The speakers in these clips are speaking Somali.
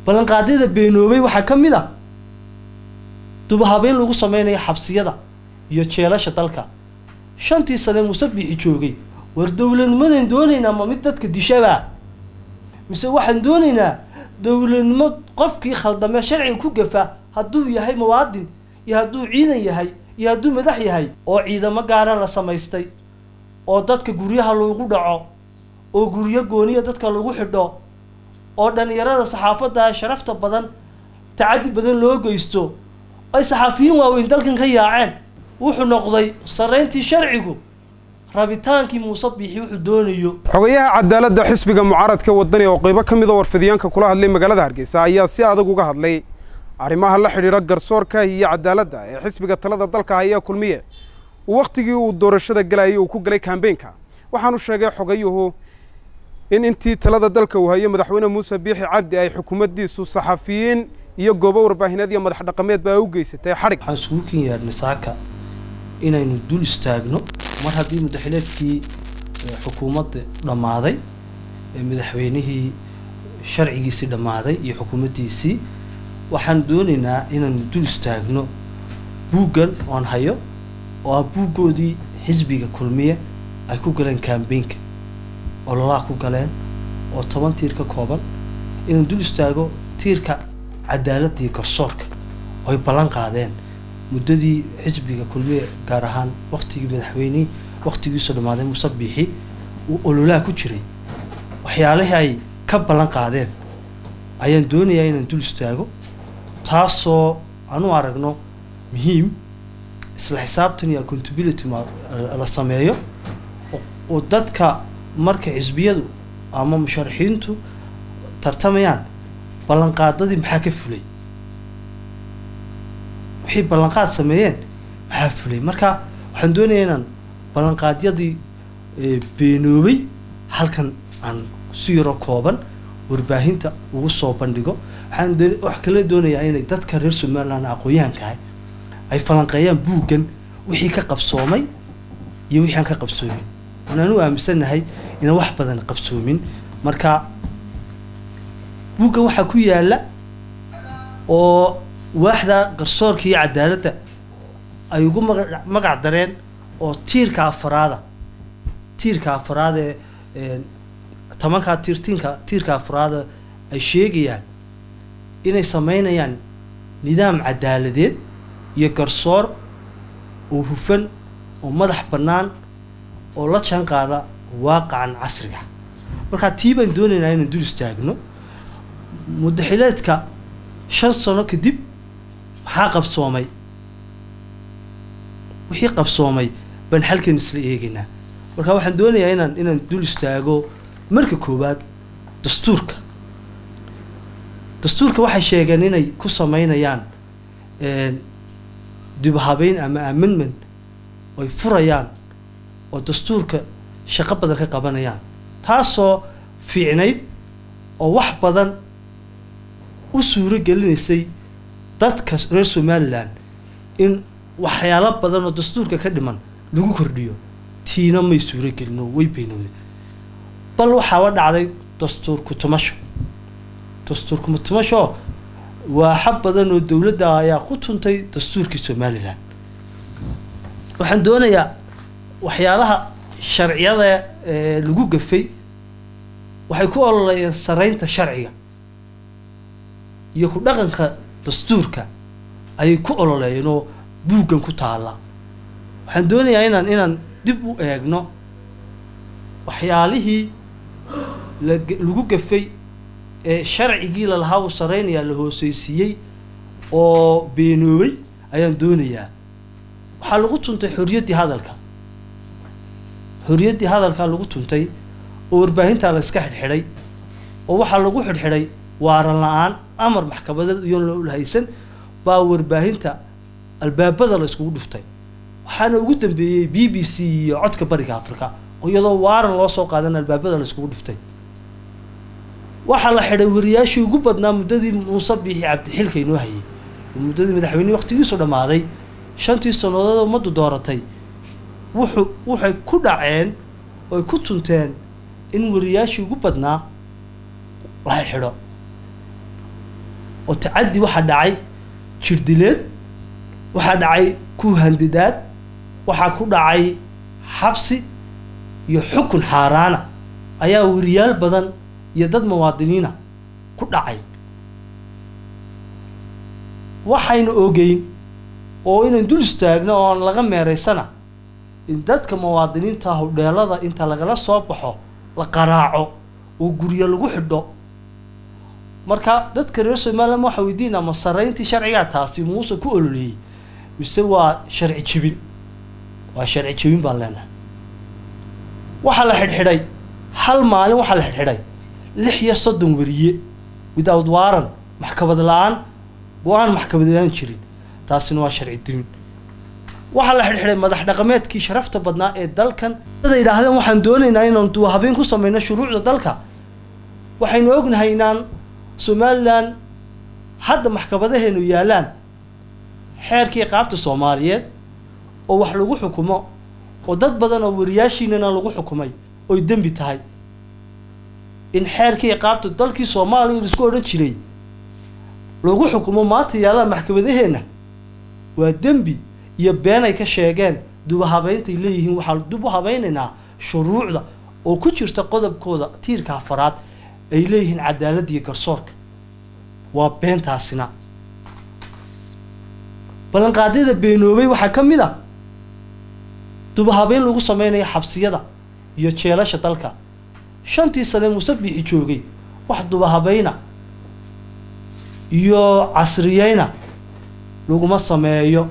ballanqaadyada beenoobay waxaa ka mid a dubahabeyn lagu sameynayo xabsiyada iyo jeelasha dalka shantii sane musabixi joogay war dowladnimadan doonaynaa ma mid dadka dishabaa mise waxaan doonaynaa dowladnimo qofkii khaldamee sharciga ku gafa hadduu yahay muwaadin iyo hadduu ciidan yahay iyo hadduu madax yahay oo ciidamo gaara la samaystay oo dadka guryaha lagu dhaco oo guryo gooniya dadka lagu xidho oo dhalinyarada saxaafadda sharafta badan tacadi badan loo geysto ay saxaafiyiin waaweyn dalkan ka yaaceen wuxuu noqday sarreyntii sharcigu rabitaankii muuse biixi wuxuu doonayo xogayaha cadaaladda xisbiga mucaaradka wadani oo qaybo ka mid a warfidyaanka kula hadlay magaalada hargeysa ayaa si adag uga hadlay arrimaha la xidhiidha garsoorka iyo cadaaladda ee xisbiga talada dalka haya kulmiye wakhtigii uu doorashada galayay uu ku galay kambeynka waxaanu sheegay xogayuhu in intii talada dalka uu hayo madaxweyne muuse biixi cabdi ay xukuumaddiisu saxafiyiin iyo goobo warbaahineed iyo madax dhaqameedba ay u geysatay xadhig waxaan isugu ken yaadhnay saaka inaynu dul istaagno mar haddii mudaxileedkii xukuumadda dhammaaday ee madaxweynihii sharcigiisii dhammaaday iyo xukuumaddiisii waxaan doonaynaa inaynu dul istaagno buuggan oon hayo oo ah buuggoodii xisbiga kulmiye ay ku galeen kambeynka ololaha ku galeen oo toban tiir ka kooban inaan dul istaago tiirka cadaaladda iyo garsoorka oo ay ballan qaadeen muddadii xisbiga kulmiye gaar ahaan waktigii madaxweynihii waktigiisu dhammaaday muuse biixi uu ololaha ku jiray waxyaalihii ay ka ballan qaadeen ayaan doonayaa inaan dul istaago taasoo aan u aragno muhiim isla xisaabtan iyo accountability la sameeyo oo dadka marka xisbiyadu ama musharaxiintu tartamayaan ballanqaadadii maxaa ka fulay waxay ballanqaad sameeyeen maxaa fulay marka waxaan doonayaa inaan ballanqaadyadii beenoobay halkan aan si yaroo kooban warbaahinta ugu soo bandhigo waxaan wax kale doonayaa inay dadka reer somaliland aqoon-yahankaah ay falanqeeyaan buuggan wixii ka qabsoomay iyo wixii aan ka qabsoomin waanaan u aaminsannahay inaan wax badan qabsoomin marka buuggan waxaa ku yaalla oo waaxda garsoorka iyo cadaaladda ay ugu maga magac dareen oo tiirka afaraada tiirka afaraad ee tobankaa tiir tiinka tiirka afraada ay sheegayaan inay sameynayaan nidaam cadaaladeed iyo garsoor oo hufan oo madax bannaan oo la jaan qaada waaqacan casriga markaa tii baan doonaynaa inaan dul istaagno mudaxileedka shan sano kadib maxaa qabsoomay wixii qabsoomay baan halkan isla eegaynaa marka waxaan doonayaa inaan inaan dul istaago marka koowaad dastuurka dastuurka waxay sheegeen inay ku sameynayaan dibhabeyn ama amendment oy furayaan oo dastuurka shaqo badan ka qabanayaan taasoo fiicnayd oo wax badan u suuro gelinaysay dadka reer somaliland in waxyaalo badan oo dastuurka ka dhiman lagu kordhiyo tiina may suuro gelin oo way beynowday bal waxaaba dhacday dastuur ku-tumasho dastuur ku-tumasho waaxa badan oo dowladda ayaa ku tuntay dastuurkii somaliland waxaan doonayaa waxyaalaha sharciyada ee lagu gafay waxay ku ololayeen saraynta sharciga iyo ku dhaqanka dastuurka ayay ku ololeeyeen oo buuggan ku taalla waxaan doonayaa inaan inaan dib u eegno waxyaalihii lagu gafay ee sharcigii lalahaa uu saraynayaa la hooseysiiyey oo beenoobay ayaan doonayaa waxaa lagu tuntay xorriyaddii hadalka xorriyaddii hadalkaa lagu tuntay oo warbaahintaa la iska xidhxidhay oo waxaa lagu xidhxidhay waaran la-aan amar maxkamadeed iyoon la haysan baa warbaahinta albaabada la iskugu dhuftay waxaana ugu dambeeyey b b c iyo codka bariga africa oo iyadoo waaran loo soo qaadan albaabada la iskugu dhuftay waxaa la xidhay wariyaashii ugu badnaa muddadii muuse biixi cabdixilka inoo hayay oo muddadii madaxweynehi waqtigiisu dhammaaday shantii sannadood ummaddu dooratay wuxuu waxay ku dhaceen oy ku tunteen in wariyaashii ugu badnaa la xidho oo tacaddi waxaa dhacay jirdileed waxaa dhacay kuhandidaad waxaa ku dhacay xabsi iyo xukun xaaraana ayaa weriyaal badan iyo dad muwaadiniina ku dhacay waxaynu ogeyn oo inayn dul istaagno oon laga meeraysana in dadka muwaadiniinta hudheelada inta lagala soo baxo la qaraaco oo guryo lagu xidho marka dadka reer somalilan waxaa weydiinaa ma sarayntii sharcigaa taasi muuse ku ololeeyey mise waa sharci jebin waa sharci jebin baan leenahay waxaa la xidhxidhay hal maalin waxaa la xidhxidhay lix iyo soddon weriye without waran maxkamad la-aan go-aan maxkamad la-aan jirin taasina waa sharci dimin waxaa la xidhxidhay madax dhaqameedkii sharafta badnaa ee dalkan dada yidhaahdeen waxaan doonaynaa inaan duwahabeen ku sameyno shuruucda dalka waxaynu ognahay inaan somalilan hadda maxkamadaheenu yaalaan xeerkii qaabta soomaaliyeed oo wax lagu xukumo oo dad badan oo wariyaashiinana lagu xukumay oy dembi tahay in xeerkii qaabta dalkii soomaaliya laisku odhan jiray lagu xukumo maanta yaallaan maxkamadaheenna waa dembi iyo been ay ka sheegeen dubahabayntay leeyihiin waxaan dib u habaynaynaa shuruucda oo ku jirta qodobkooda tiirka afaraad ay leeyihiin cadaaladda iyo garsoorka waa beentaasina ballanqaadyada beenoobay waxaa ka mid a dubahabeyn lagu sameynayo xabsiyada iyo jeelasha dalka shantii sane musabixi joogay wax dubahabeyna iyo casriyeyna laguma sameeyo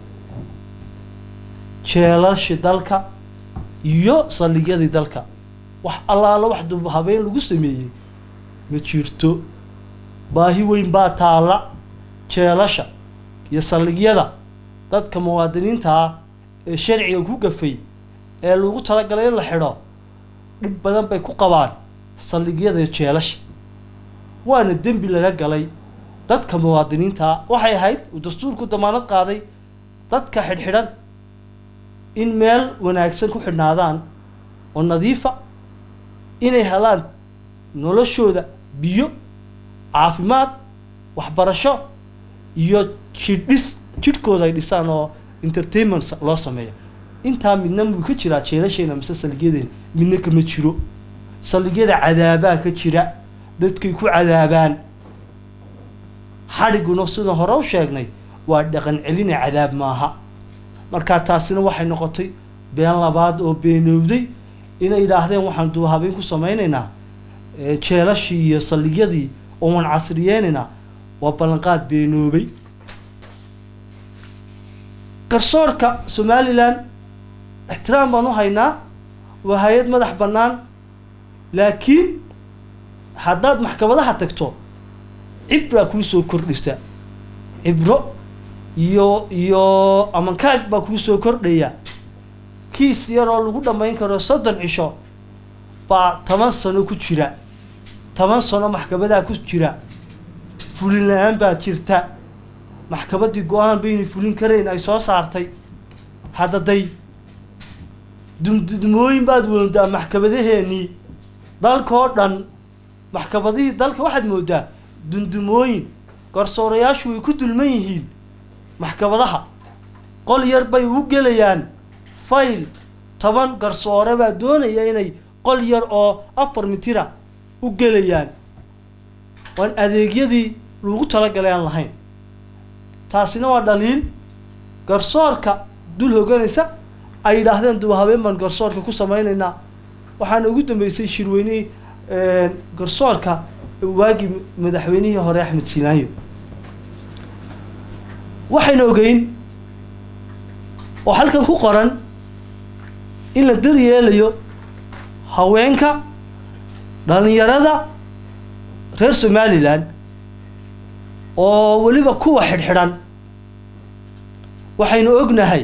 jeelashi dalka iyo saldhigyadii dalka wax allaala wax dubahabeyn lagu sameeyey ma jirto baahi weyn baa taalla jeelasha iyo saldhigyada dadka muwaadiniinta ah ee sharciga ku gafay ee lagu talagalay in la xidho dhib badan bay ku qabaan saldhigyada jeelasha waana dembi laga galay dadka muwaadiniinta ah waxay ahayd uu dastuurku damaanad qaaday dadka xidhxidhan in meel wanaagsan ku xidhnaadaan oo nadiifa inay helaan noloshooda biyo caafimaad waxbarasho iyo jidhis jidhkooda ay dhisaan oo entertainment loo sameeyo intaa midna muu ka jiraa jeelasheena mise saldhigyadeena midna kama jiro saldhigyada cadaabaa ka jira dadkay ku cadaabaan xadhiguna sidaan hore u sheegnay waa dhaqan celine cadaab maaha markaa taasina waxay noqotay been labaad oo beenowday inay yidhaahdeen waxaan duuhabeyn ku sameynaynaa jeelashii iyo saldhigyadii oo waan casriyeynaynaa waa ballanqaad beenoobay garsoorka somalilan ixtiraam baan u haynaa waa hay-ad madax bannaan laakiin haddaad maxkamadaha tagto cibraa kuu soo kordhisa cibro iyo iyo amankaag baa kuu soo kordhaya kiis yaroo lagu dhammayn karo soddon cisho baa toban sano ku jira toban sano maxkamadaa ku jira fulin la-aan baa jirta maxkamaddii go-aan bayna fulin karayn ay soo saartay haddaday dumdumooyin baad woondaa maxkamadaheenii dalkao dhan maxkamadihii dalka waxaad moodaa dundumooyin garsoorayaashu way ku dulman yihiin maxkamadaha qol yar bay u gelayaan fayl toban garsoore baa doonaya inay qol yar oo afar mitira u gelayaan waan adeegyadii lagu talagalay aan lahayn taasina waa dhaliil garsoorka dul hoganaysa ay yidhaahdeen duba habeen baan garsoorka ku sameynaynaa waxaana ugu dambeysay shirweynihii garsoorka waagii madaxweynihii hore axmed siinaanyo waxayna ogeyn oo halkan ku qoran in la daryeelayo haweenka dhalinyarada reer somalilan oo weliba kuwa xidhxidhan waxaynu ognahay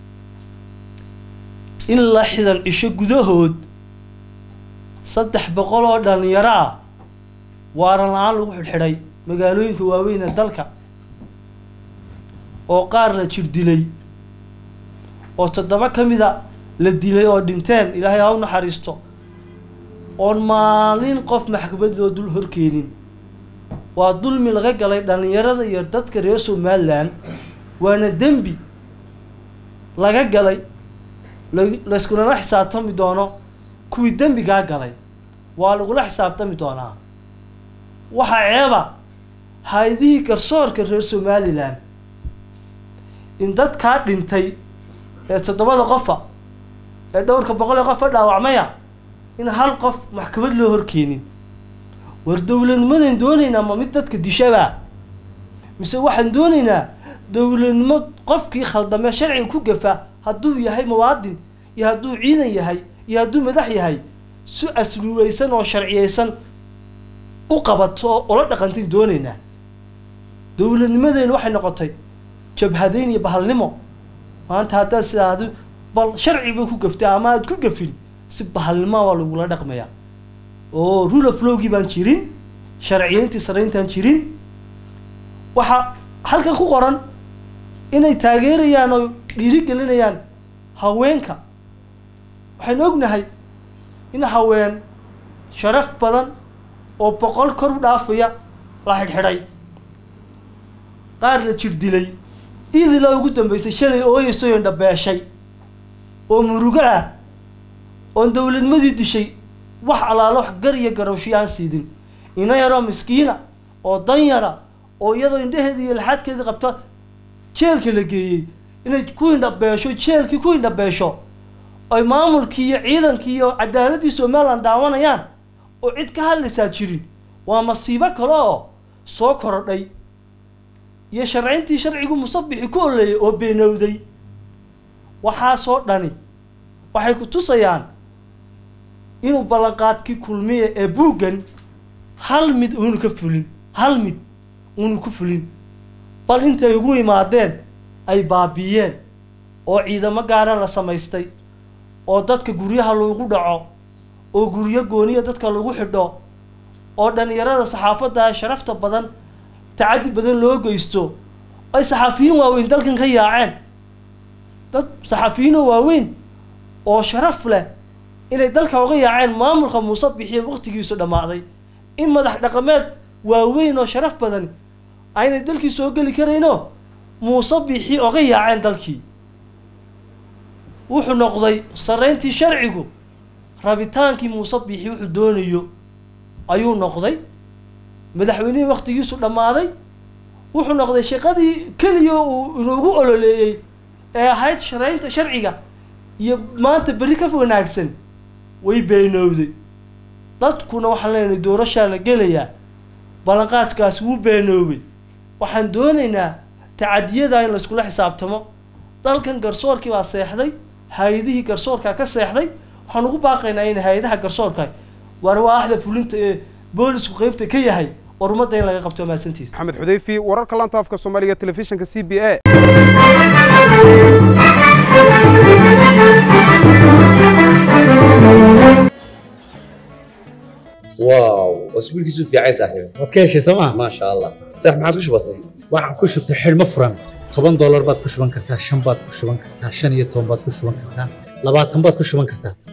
in la xidan cisho gudahood saddex boqol oo dhalinyaro ah waaran la-aan lagu xidhxidhay magaalooyinka waaweyn ee dalka oo qaar la jir dilay oo toddoba ka mida la dilay oo dhinteen ilaahay ha u naxariisto oon maalin qof maxkamad loo dul horkeenin waa dulmi laga galay dhallinyarada iyo dadka reer somalilan waana dembi laga galay layskulana xisaabtami doono kuwii dembigaa galay waa lagula xisaabtami doonaa waxaa ceeba hay-adihii garsoorka reer somalilan in dadkaa dhintay ee toddobada qofa ee dhowrka boqol ee qofa dhaawacmaya in hal qof maxkamad loo horkeenin war dowladnimadan doonaynaa ma mid dadka dishabaa mise waxaan doonaynaa dowladnimo qofkii khaldamee sharciga ku gafa hadduu yahay muwaadin iyo hadduu ciidan yahay iyo hadduu madax yahay si asluubaysan oo sharciyaysan u qabato oo ula dhaqantayn doonaynaa dowladnimadeenu waxay noqotay jabhadayn iyo bahalnimo maanta haddaad sidaadu bal sharci bay ku gaftay ama aad ku gafin si bahalnimo waa lagula dhaqmayaa oo rule of lowgii baan jirin sharciyeyntii sarayntaan jirin waxaa halkan ku qoran inay taageerayaan oo dhiirigelinayaan haweenka waxaynu ognahay in haween sharaf badan oo boqol kor u dhaafaya la xidhxidhay qaar la jir dilay idila ugu dambeysay shalay ooyeysoy indhabeeshay oo murugo ah oon dowladnimadii dishay wax allaalo wax gar iyo garowshiyo aan siidin ina yaroo miskiina oo dan yara oo iyadoo indhaheeda iyo laxaadkeedii qabta jeelka la geeyey inay ku indhabeesho jeelkii ku indhabeesho ay maamulkii iyo ciidankii iyo cadaaladii somalilan daawanayaan oo cid ka hadlaysaa jirin waa masiibo kale oo soo korodhay iyo sharcintii sharcigu musabixi ku oleeyay oo beenowday waxaasoo dhani waxay ku tusayaan inuu ballanqaadkii kulmiye ee buuggan hal mid uunu ka fulin hal mid uunu ku fulin bal intay ugu imaadeen ay baabiiyeen oo ciidamo gaara la samaystay oo dadka guryaha lagu dhaco oo guryo gooniya dadka lagu xidho oo dhalinyarada saxaafadda sharafta badan tacaddi badan loo geysto ay saxaafiyiin waaweyn dalkan ka yaaceen dad saxaafiyiinoo waaweyn oo sharaf leh inay dalka uga yaaceen maamulka muuse bixiye waqtigiisu dhammaaday in madax dhaqameed waaweyn oo sharaf badan aynay dalkii soo geli karayno muuse bixi oga yaaceen dalkii wuxuu noqday sarreyntii sharcigu rabitaankii muuse bixi wuxuu doonayo ayuu noqday madaxweynihii waktigiisu dhammaaday wuxuu noqday shaqadii keliya uu inugu ololeeyey ee ahayd sharaynta sharciga iyo maanta berri ka wanaagsan way beenowday dadkuna waxaan leenahay doorashaa la gelayaa ballanqaadkaas wuu beenoobay waxaan doonaynaa tacadiyada in layskula xisaabtamo dalkan garsoorkii baa seexday hay-adihii garsoorkaa ka seexday waxaan ugu baaqaynaa in hay-adaha garsoorka war waaxda fulinta ee boolisku qeybta ka yahay war ummadda in laga qabto maasantiis maxamed xudeyfi wararka laanta afka soomaaliga telefishinka c b a واو اسبوع كيسو في عايز صاحبي waad ka heshay sooma ما شاء الله صح ما عادش بسيط waxaan ku shubtay xidhmo furan toban doolar baad ku shuban kartaa shan baad ku shuban kartaa shan iyo toban baad ku shuban kartaa labaatan baad ku shuban kartaa